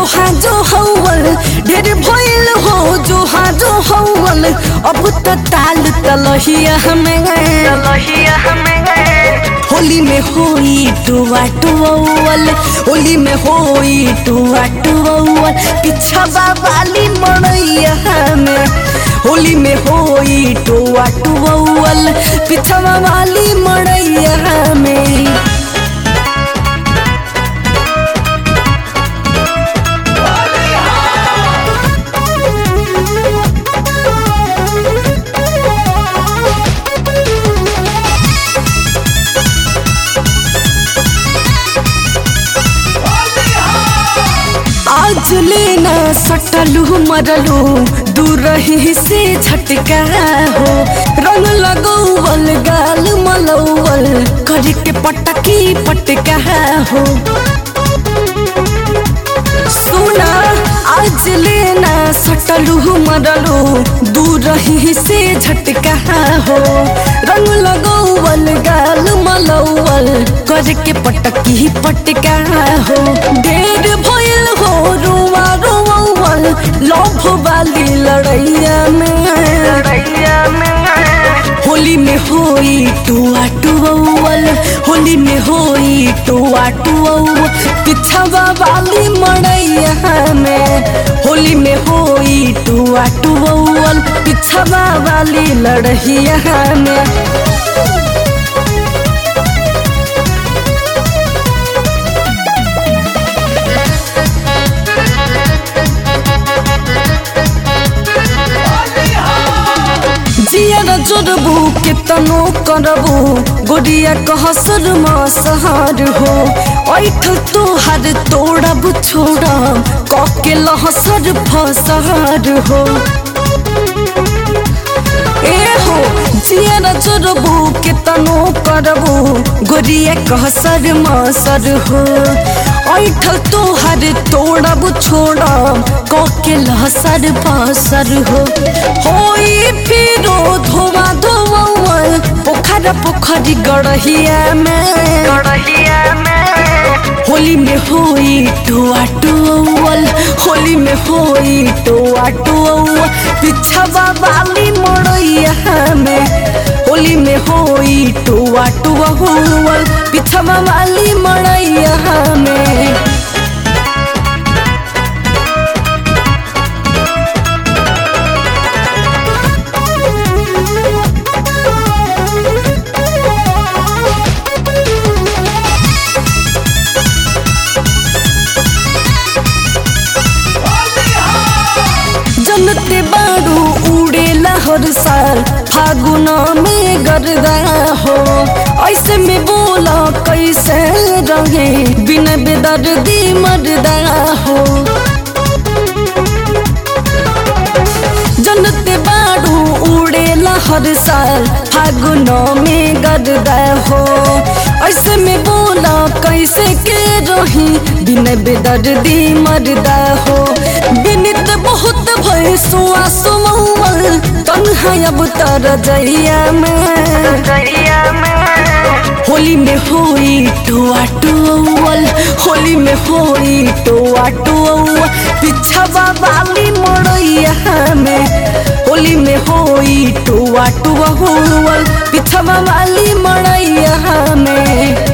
हा जो हौवल ढेर भइल हो जो हा जो हौवल अब त ताल तलहिया हमें तलहिया हमें होली में होई टुआ टुअल होली में होई टुआ टुअल पिछवा वाली मड़ैया में होली में होई टुआ टुअल पिछवा वाली मड़ैया में आज लेना सटलू मरलू दूर रही से झटका हो रंग लगौवल गाल मलौवल कर के पटकी पटका हो सुना आज लेना सटलू मरलू दूर रही से झटका हो रंग लगौवल गाल मलौवल कर के पटकी पटका हो ढेर भइल हो रुआ रुआवल लभ वाली लड़ैया में लड़ैया में होली में होई टुआ टुअल होली में होई टुआ टुअल पिछवा वाली मड़ैया में होली में होई टुआ टुअल पिछवा वाली लड़ैया में जियर जोड़बू केतनो करबू गोरिया कहसर मसहर हो ऐठल तोहर तोड़ब छोड़ब कके लहसर फसहर हो ए हो जियर जोड़बू केतनो करबू गोरिया कहसर मसर हो ऐठल तोहर तोड़ब छोड़ब कके लहसर फसर हो होई फिरो धोवा धोवल पोखर पोखरी गड़हिया में लड़हिया में होली में होई टुआ टुअल होली में होई टुआ टुअल पिछवा वाली मड़ैया में होली में होई टुआ टुअल पिछवा वाली मड़ैया में जनते बारू उड़ेला हर साल फागुन में गरदा हो ऐसे में बोला कैसे रहे बिन बेदर्दी मरदा हो जनते बारू उड़ेला हर साल फागुन में गरदा हो ऐसे में बोला कैसे के रही बिन बेदर्दी मरदा हो बिनित बहुत भय सुआ सुमल तन्हा अब तर जइया में लड़हिया में होली में होई टुआ टुअल होली में होई टुआ टुअल पिछवा वाली मड़ैया में होली में होई टुआ टुअल पिछवा वाली मड़ैया में